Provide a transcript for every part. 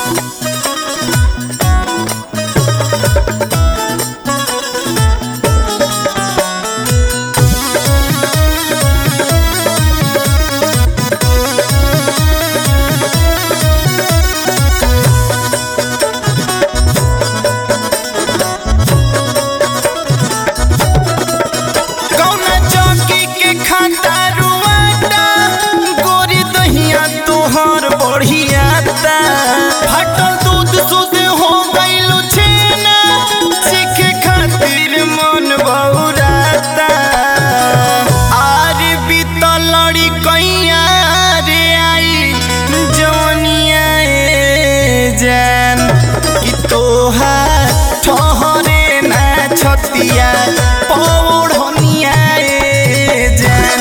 कौना चौकी के खाता रुआता गोरी दहिया तोहर बढ़ियाता फटल दूध सुध हो गइलु छेना सीखे खातिर मन बौराता आर बीतल लड़ी कैया रे आई जवनिया ए जान कि तोहार ठहरे ना छतिया पौड़निया ए जान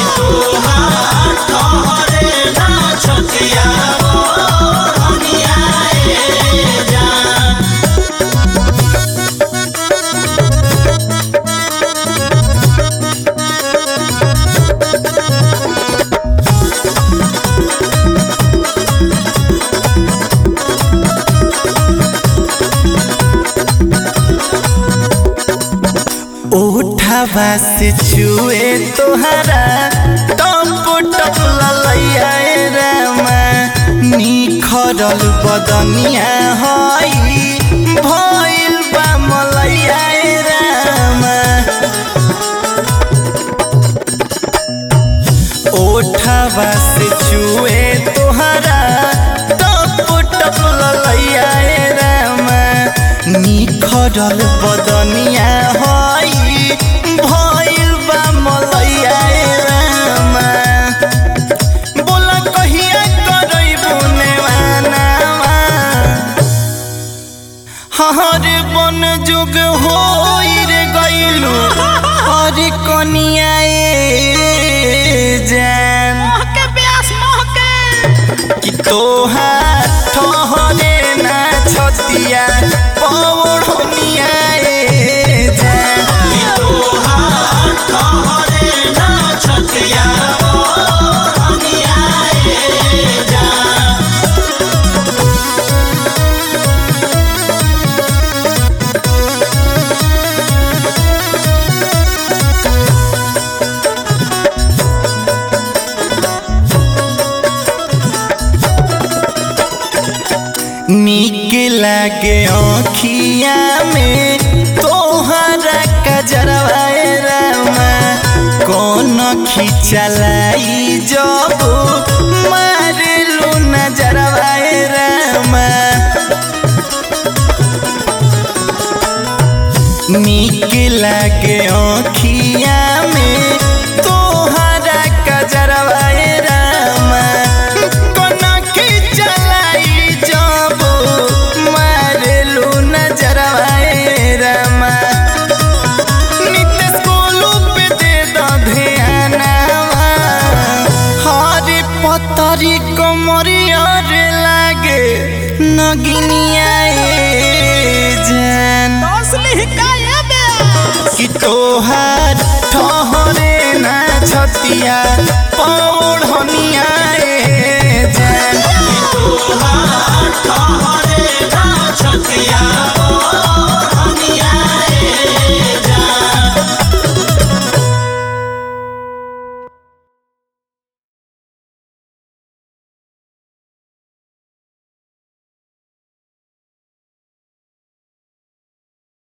ओठवा से छुए तोहरा टप टप ललैया ए रामा निखरल बदनिया हई भइल बा मलैया ए रामा ओठवा से छुए तोहरा टप टप ललैया ए रामा निखरल बदनिया हई भइल बा मलैया ए रामा बोला कहिया करैबू नेवानावा हर बन जुग होई रे गइलू हर कनिया ए जान महके प्यास महके कि तोहार ठहरे ना छतिया पौड़निया ए जान नीक लागे आँखिया में तोहरा कजरवा ए रामा कौन खिचलाई जब मारलू नजरवा ए रामा नीक लागे आँखिया में तोहरा कजरवा ए रामा कोना खिचलाई जब मारलू नजरवा ए रामा नित्य स्कूलू पे दे दो ध्यानवा हरे पतरी कमरिया रे लागे नगिनिया ए जान असली काये बे कि तोहार ठहरे ना छतिया पौड़निया